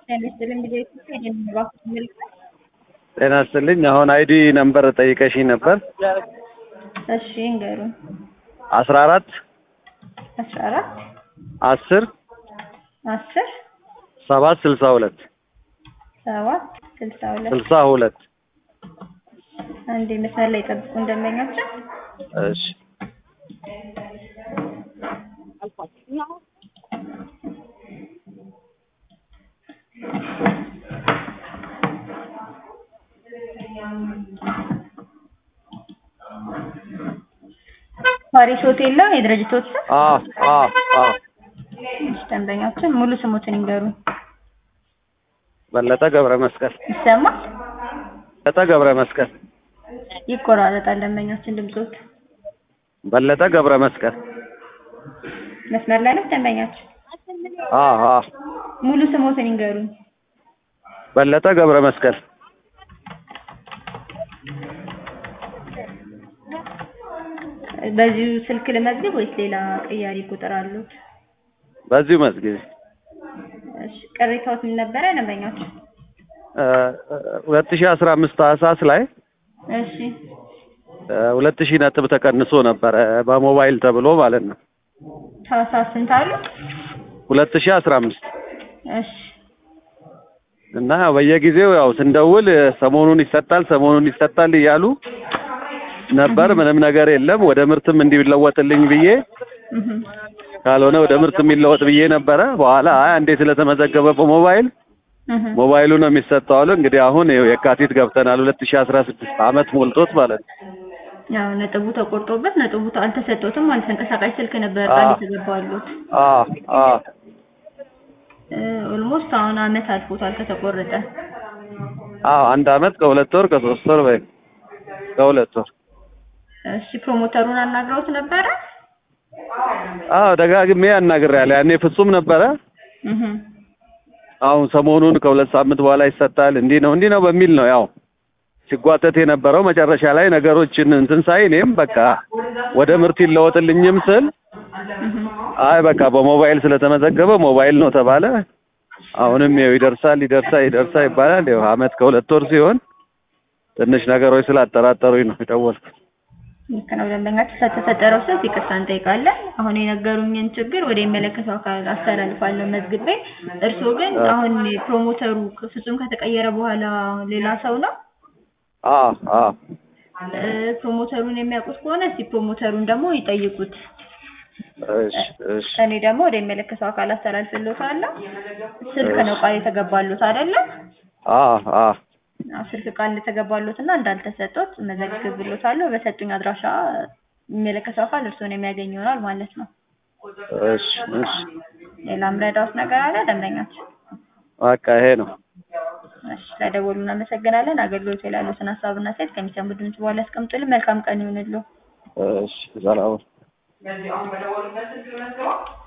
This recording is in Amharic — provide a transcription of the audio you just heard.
ጤና ይስጥልኝ ጊዜ ይህን እባክህ መልካም ጤና ይስጥልኝ። አሁን አይዲ ነምበር ጠይቀሽኝ ነበር። እሺ እንገሩን አስራ አራት አስራ አራት አስር አስር ሰባት ስልሳ ሁለት ሰባት ስልሳ ሁለት ስልሳ ሁለት አንዴ መስመር ላይ ጠብቁ እንደመኛቸው እሺ ፓሪስ ሆቴል ነው የድርጅቶች ስም? አ አ አ እሺ ደንበኛችን ሙሉ ስሙትን ይንገሩን። በለጠ ገብረ መስቀል ይሰማል? በለጠ ገብረ መስቀል ይቆራረጣል ደንበኛችን ድምጾት። በለጠ ገብረ መስቀል መስመር ላይ ነው ደንበኛችን። አ አ ሙሉ ስሙትን ይንገሩን። በለጠ ገብረ መስቀል በዚሁ ስልክ ልመዝግብ ወይስ ሌላ ቅያሪ ቁጥር አሉት? በዚሁ መዝጊዜ እሺ ቅሬታዎት ምን ነበረ ደንበኛችን? ሁለት ሺህ አስራ አምስት ታህሳስ ላይ እሺ ሁለት ሺህ ነጥብ ተቀንሶ ነበረ በሞባይል ተብሎ ማለት ነው። ታህሳስ ስንት አሉ? ሁለት ሺህ አስራ አምስት እሺ እና በየጊዜው ያው ስንደውል ሰሞኑን ይሰጣል ሰሞኑን ይሰጣል እያሉ ነበር። ምንም ነገር የለም። ወደ ምርትም እንዲለወጥልኝ ብዬ እህ ካልሆነ ወደ ምርት የሚለወጥ ብዬ ነበረ። በኋላ አይ አንዴ ስለተመዘገበ በሞባይል እህ ሞባይሉ ነው የሚሰጠው አሉ። እንግዲህ አሁን ይኸው የካቲት ገብተናል። ሁለት ሺህ አስራ ስድስት አመት ሞልቶት ማለት ነው። ያው ነጥቡ ተቆርጦበት ነጥቡ አልተሰጠውትም ማለት ተንቀሳቃሽ ስልክ ነበር አዎ። ቃል የተገባሉት። አ አ ኦልሞስት አሁን አመት አልፎታል ከተቆረጠ። አዎ አንድ አመት ከሁለት ወር ከሶስት ወር ወይ ከሁለት ወር እሺ ፕሮሞተሩን አናግረውት ነበረ? አዎ ደጋግሜ አናግሬያለሁ። ያኔ ፍጹም ነበረ። እህ አሁን ሰሞኑን ከሁለት ሳምንት በኋላ ይሰጣል እንዲህ ነው እንዲህ ነው በሚል ነው ያው ሲጓተት የነበረው። መጨረሻ ላይ ነገሮችን እንትን ሳይ እኔም በቃ ወደ ምርት ይለወጥልኝም ስል እህ አይ በቃ በሞባይል ስለተመዘገበ ሞባይል ነው ተባለ። አሁንም ይኸው ይደርሳል ይደርሳል ይደርሳል ይባላል። ይኸው አመት ከሁለት ወር ሲሆን ትንሽ ነገሮች ስላጠራጠሩኝ ነው የደወልኩት። ልክ ነው ደንበኛችን ስለተፈጠረው ስህተት ይቅርታ እንጠይቃለን። አሁን የነገሩኝን ችግር ወደ የሚመለከተው አካል አስተላልፋለሁ መዝግቤ። እርስዎ ግን አሁን ፕሮሞተሩ ፍጹም ከተቀየረ በኋላ ሌላ ሰው ነው? አ አ እ ፕሮሞተሩን የሚያውቁት ከሆነ እስቲ ፕሮሞተሩን ደግሞ ይጠይቁት። እሺ እሺ እኔ ደግሞ ወደ የሚመለከተው አካል አስተላልፍልዎታለሁ። ስልክ ነው ቃል የተገባሉት አይደለ? አ አ አዎ፣ ስልክ ቃል እንደተገባሉት እና እንዳልተሰጡት መዘግብልዎታለሁ። በሰጡኝ አድራሻ የሚመለከተው አካል እርስዎን የሚያገኝ ይሆናል ማለት ነው። እሺ እሺ ሌላ ምረዳዎት ነገር አለ ደንበኛችን? በቃ ይሄ ነው። እሺ ስለደወሉ እናመሰግናለን። አገልግሎት ላይ ላሉትን ሀሳብና አስተያየት ከሚሰሙ ድምጽ በኋላ ያስቀምጡልን። መልካም ቀን ይሁንልዎ። እሺ ሰላም